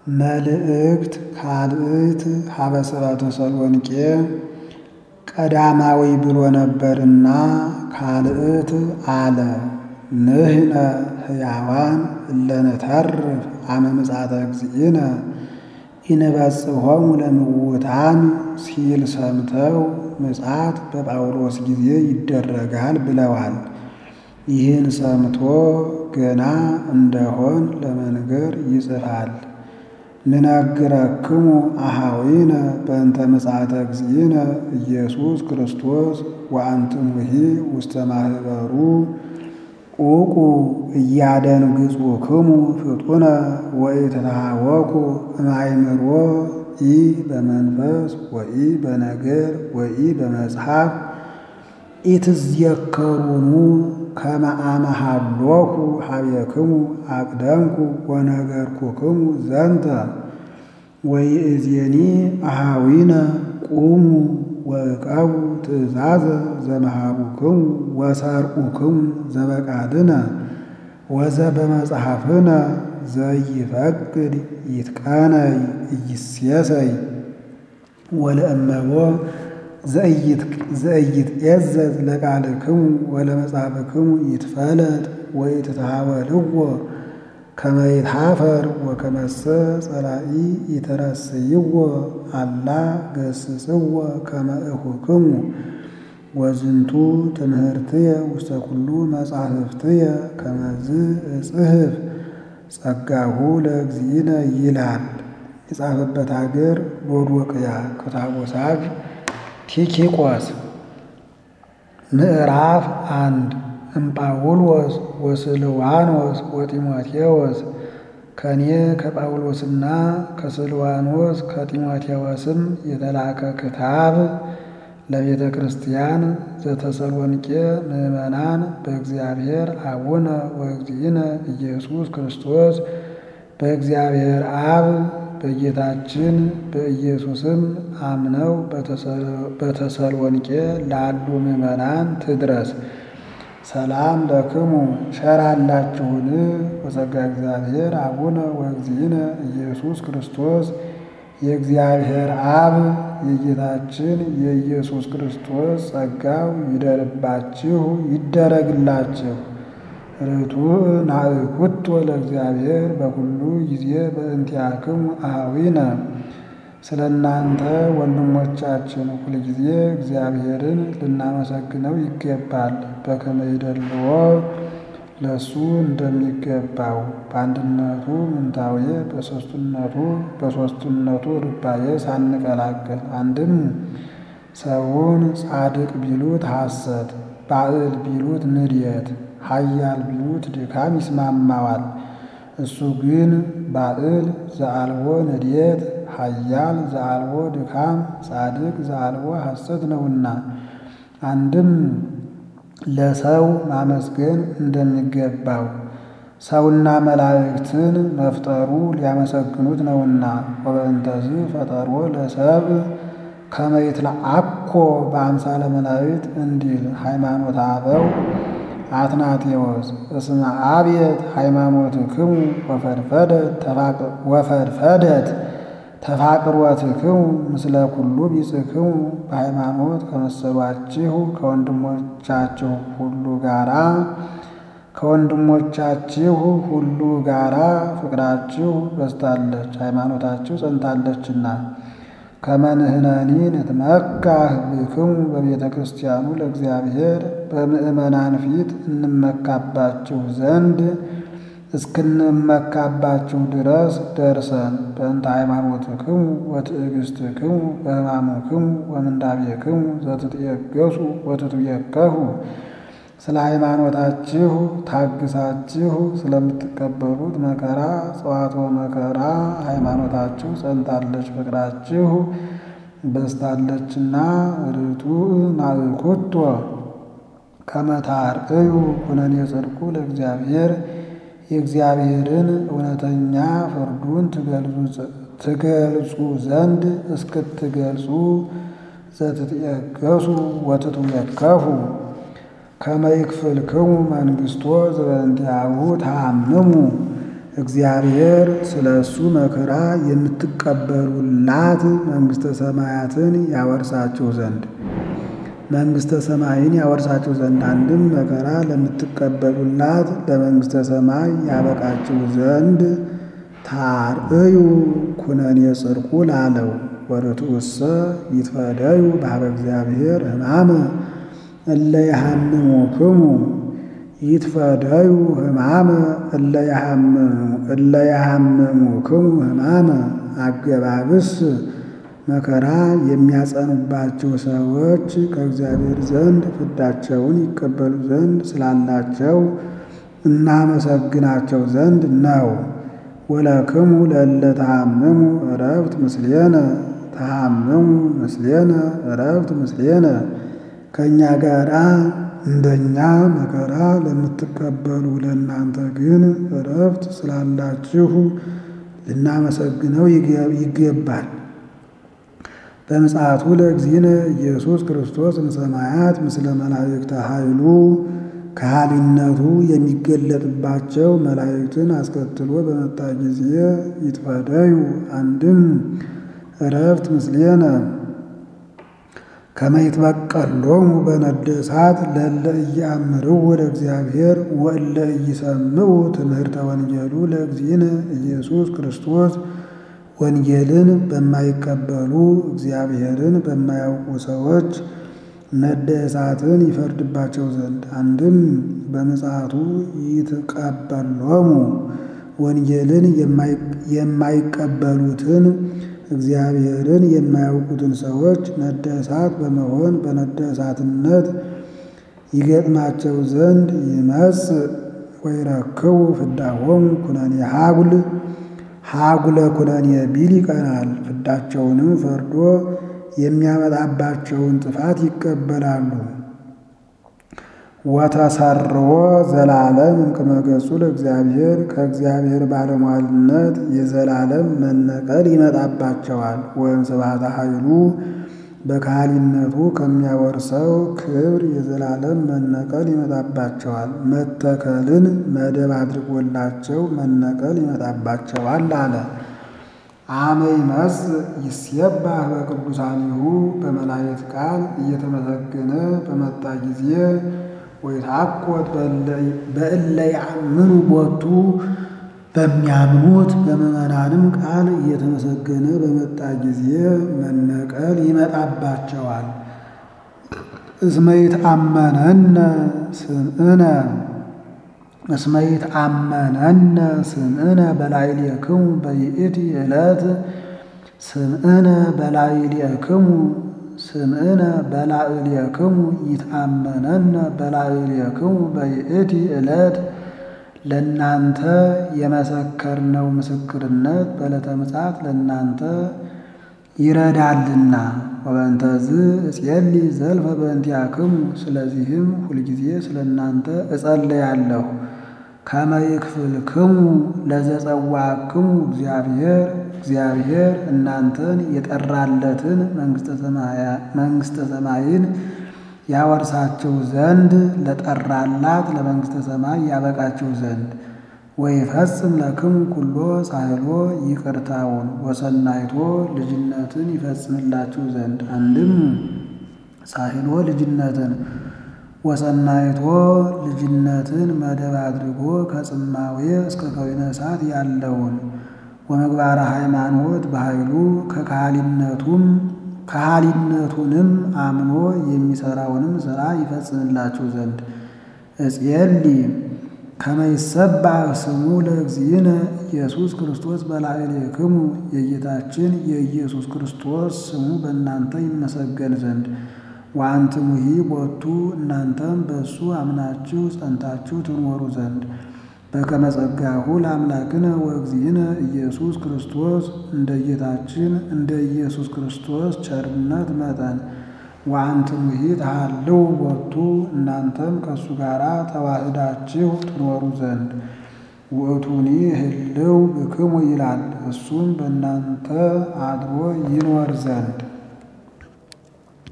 መልእክት ካልእት ሀበ ሰብአ ተሰሎንቄ ቀዳማዊ ብሎ ነበርና ካልእት አለ። ንሕነ ሕያዋን እለንተርፍ አመ ምጽአተ እግዚእነ ኢንበጽሖሙ ለምውታን ሲል ሰምተው ምጽአት በጳውሎስ ጊዜ ይደረጋል ብለዋል። ይህን ሰምቶ ገና እንደሆን ለመንገር ይጽፋል። ንነግረክሙ አኀዊነ በእንተ ምጽአተ እግዚእነ ኢየሱስ ክርስቶስ ወአንትሙሂ ውስተ ማኅበሩ ዑቁ እያደንግጹክሙ ፍጡነ ወኢትትሃወኩ እምአእምሮ ኢ በመንፈስ ወኢ በነገር ወኢ በመጽሐፍ ኢትዝየከሩኑ ከመ አመ ሀሎኩ ኀቤክሙ አቅደምኩ ወነገርኩክሙ ዘንተ ወይእዜኒ አኀዊነ ቁሙ ወዕቀቡ ትእዛዘ ዘመሃሩክሙ ወሰርቁክሙ ዘበቃልነ ወዘበመጽሐፍነ ዘይፈቅድ ይትቀነይ ኢይሴሰይ ወለእመቦ ዘኢይትዔዘዝ ለቃልክሙ ወለመጽሐፍክሙ ይትፈለጥ ወኢትትሃወልዎ ከመ ይትኀፈር ወከመሰ ጸላኢ ኢተረስይዎ አላ ገስጽዎ ከመ እኹክሙ ወዝንቱ ትምህርትየ ውስተ ኩሉ መጻሕፍትየ ከመዝ እጽሕፍ ጸጋሁ ለእግዚእነ ይላል። የጻፈበት አገር ሎዶቅያ ክታቦሳግ ቲኪቆስ ምዕራፍ አንድ እምጳውሎስ ወስልዋኖስ ወጢሞቴዎስ ከኔ ከጳውሎስና ከስልዋኖስ ከጢሞቴዎስም የተላከ ክታብ ለቤተ ክርስቲያን ዘተሰሎንቄ ምዕመናን በእግዚአብሔር አቡነ ወእግዚእነ ኢየሱስ ክርስቶስ በእግዚአብሔር አብ በጌታችን በኢየሱስም አምነው በተሰሎንቄ ላሉ ምዕመናን ትድረስ። ሰላም ለክሙ ሸራላችሁን ወጸጋ እግዚአብሔር አቡነ ወእግዚእነ ኢየሱስ ክርስቶስ የእግዚአብሔር አብ የጌታችን የኢየሱስ ክርስቶስ ጸጋው ይደርባችሁ ይደረግላችሁ። ርቱዕ ናእኩቶ ለእግዚአብሔር በኩሉ ጊዜ በእንቲአክሙ አኀዊነ ስለ እናንተ ወንድሞቻችን ሁልጊዜ እግዚአብሔርን ልናመሰግነው ይገባል። በከመ ይደልዎ ለእሱ እንደሚገባው በአንድነቱ ምንታዌ በሦስትነቱ በሦስትነቱ ርባዬ ሳንቀላቅል አንድም ሰውን ጻድቅ ቢሉት ሐሰት፣ ባዕል ቢሉት ንድየት፣ ኃያል ቢሉት ድካም ይስማማዋል። እሱ ግን ባዕል ዘአልቦ ንድየት፣ ኃያል ዘአልቦ ድካም፣ ጻድቅ ዘአልቦ ሐሰት ነውና አንድም ለሰው ማመስገን እንደሚገባው ሰውና መላእክትን መፍጠሩ ሊያመሰግኑት ነውና ወበእንተዝ ፈጠሮ ለሰብ ከመ ይትለአኮ በአምሳለ መላእክት እንዲል ሃይማኖተ አበው አትናቴዎስ እስመ አብየት ሃይማኖትክሙ ወፈድፈደት ተፋቅሮትክሙ ምስለ ኩሉ ቢጽክሙ በሃይማኖት ከመሰሏችሁ ከወንድሞቻችሁ ሁሉ ጋራ ከወንድሞቻችሁ ሁሉ ጋራ ፍቅራችሁ በዝታለች፣ ሃይማኖታችሁ ጸንታለችና። ከመንህነኒ ንትመካህ ብክሙ በቤተ ክርስቲያኑ ለእግዚአብሔር በምእመናን ፊት እንመካባችሁ ዘንድ እስክንመካባችሁ ድረስ ደርሰን በእንተ ሃይማኖትክሙ ወትዕግሥትክሙ በሕማምክሙ ወምንዳቤክሙ ዘትትየገሱ ወትትየከፉ ስለ ሃይማኖታችሁ ታግሳችሁ ስለምትቀበሉት መከራ ጽዋትወ መከራ ሃይማኖታችሁ ጸንታለች፣ ፍቅራችሁ በዝታለችና ርቱዕ ናእኩቶ ከመ ታርቅዩ ኩነኔ ጽድቁ ለእግዚአብሔር የእግዚአብሔርን እውነተኛ ፍርዱን ትገልጹ ዘንድ እስክትገልጹ ዘትትየገሱ ወትትየከፉ ከመ ይክፍልክሙ መንግሥቶ ዘበእንቲአሁ ተአምሙ እግዚአብሔር ስለ እሱ መከራ የምትቀበሉላት መንግሥተ ሰማያትን ያወርሳችሁ ዘንድ መንግሥተ ሰማይን ያወርሳችሁ ዘንድ አንድም መከራ ለምትቀበሉላት ለመንግሥተ ሰማይ ያበቃችሁ ዘንድ ታርእዩ ኩነኔ ጽድቁ ላለው ወርቱሰ ይትፈደዩ በኀበ እግዚአብሔር ሕማመ እለ ያሐምሙክሙ ይትፈደዩ ሕማመ እለ ያሐምሙክሙ ሕማመ አገባብስ መከራ የሚያጸኑባቸው ሰዎች ከእግዚአብሔር ዘንድ ፍዳቸውን ይቀበሉ ዘንድ ስላላቸው እናመሰግናቸው ዘንድ ነው። ወለክሙ ለእለ ተሐምሙ ዕረፍት ምስሌነ ተሐምሙ ምስሌነ ዕረፍት ምስሌነ ከእኛ ጋራ እንደኛ መከራ ለምትቀበሉ ለእናንተ ግን ዕረፍት ስላላችሁ ልናመሰግነው ይገባል። በምጽአቱ ለእግዚእነ ኢየሱስ ክርስቶስ እምሰማያት ምስለ መላእክተ ኃይሉ ከሃሊነቱ የሚገለጥባቸው መላእክትን አስከትሎ በመጣ ጊዜ ይትፈደዩ አንድም ዕረፍት ምስሌነ ከመ ይትበቀሎሙ በነደ እሳት ለእለ ኢየአምርው ለእግዚአብሔር ወእለ ኢይሰምዑ ትምህርተ ወንጌሉ ለእግዚእነ ኢየሱስ ክርስቶስ ወንጌልን በማይቀበሉ እግዚአብሔርን በማያውቁ ሰዎች ነደ እሳትን ይፈርድባቸው ዘንድ አንድም በምጽአቱ ይትቀበሎሙ ወንጌልን የማይቀበሉትን እግዚአብሔርን የማያውቁትን ሰዎች ነደ እሳት በመሆን በነደ እሳትነት ይገጥማቸው ዘንድ ይመጽ ወይረክቡ ፍዳሆሙ ኩነኔ ሀጉል ሀጉለ ኩነኔ ቢል ይቀናል። ፍዳቸውንም ፈርዶ የሚያመጣባቸውን ጥፋት ይቀበላሉ። ወተሰርዎ ዘላለም እምቅድመ ገጹ ለእግዚአብሔር ከእግዚአብሔር ባለሟልነት የዘላለም መነቀል ይመጣባቸዋል። ወይም ስብሐተ ኃይሉ በካህሊነቱ ከሚያወርሰው ክብር የዘላለም መነቀል ይመጣባቸዋል። መተከልን መደብ አድርጎላቸው መነቀል ይመጣባቸዋል አለ። አመ ይመጽእ ይሴባህ በቅዱሳኒሁ በመላእክት ቃል እየተመሰገነ በመጣ ጊዜ ወይትሐኮት በእለ ያምኑ ቦቱ በሚያምኑት በምዕመናንም ቃል እየተመሰገነ በመጣ ጊዜ መነቀል ይመጣባቸዋል። እስመ ይትአመነነ ስምዕነ እስመ ይትአመነነ ስምዕነ በላዕሌክሙ በይእቲ ዕለት ስምዕነ በላዕሌክሙ ስምዕነ በላዕሌክሙ ይትአመነነ በላዕሌክሙ በይእቲ ዕለት ለእናንተ የመሰከርነው ምስክርነት በዕለተ ምጽአት ለእናንተ ይረዳልና። ወበእንተዝ እጼሊ ዘልፈ በእንቲአክሙ ስለዚህም ሁልጊዜ ስለ እናንተ እጸልያለሁ። ከመ ይክፍልክሙ ለዘጸዋዕክሙ እግዚአብሔር እግዚአብሔር እናንተን የጠራለትን መንግሥተ ሰማይን ያወርሳችሁ ዘንድ ለጠራላት ለመንግሥተ ሰማይ ያበቃችሁ ዘንድ ወይፈጽም ለክሙ ኩሎ ሳህሎ ይቅርታውን ወሰናይቶ ልጅነትን ይፈጽምላችሁ ዘንድ አንድም ሳህሎ ልጅነትን ወሰናይቶ ልጅነትን መደብ አድርጎ ከጽማዌ እስከ ከዊነ እሳት ያለውን ወመግባረ ሃይማኖት በኃይሉ ከካህሊነቱም ካህሊነቱንም አምኖ የሚሰራውንም ሥራ ይፈጽምላችሁ ዘንድ እጼሊ ከመ ይሰባህ ስሙ ለእግዚእነ ኢየሱስ ክርስቶስ በላዕሌክሙ የጌታችን የኢየሱስ ክርስቶስ ስሙ በእናንተ ይመሰገን ዘንድ ወአንትሙሂ ቦቱ እናንተም በእሱ አምናችሁ ጸንታችሁ ትኖሩ ዘንድ በከመ ጸጋሁ ለአምላክነ ወእግዚእነ ኢየሱስ ክርስቶስ እንደ ጌታችን እንደ ኢየሱስ ክርስቶስ ቸርነት መጠን ወአንትሙሂ ተሃልው ቦቱ እናንተም ከእሱ ጋር ተዋህዳችሁ ትኖሩ ዘንድ ውእቱኒ ህልው ብክሙ ይላል እሱም በእናንተ አድሮ ይኖር ዘንድ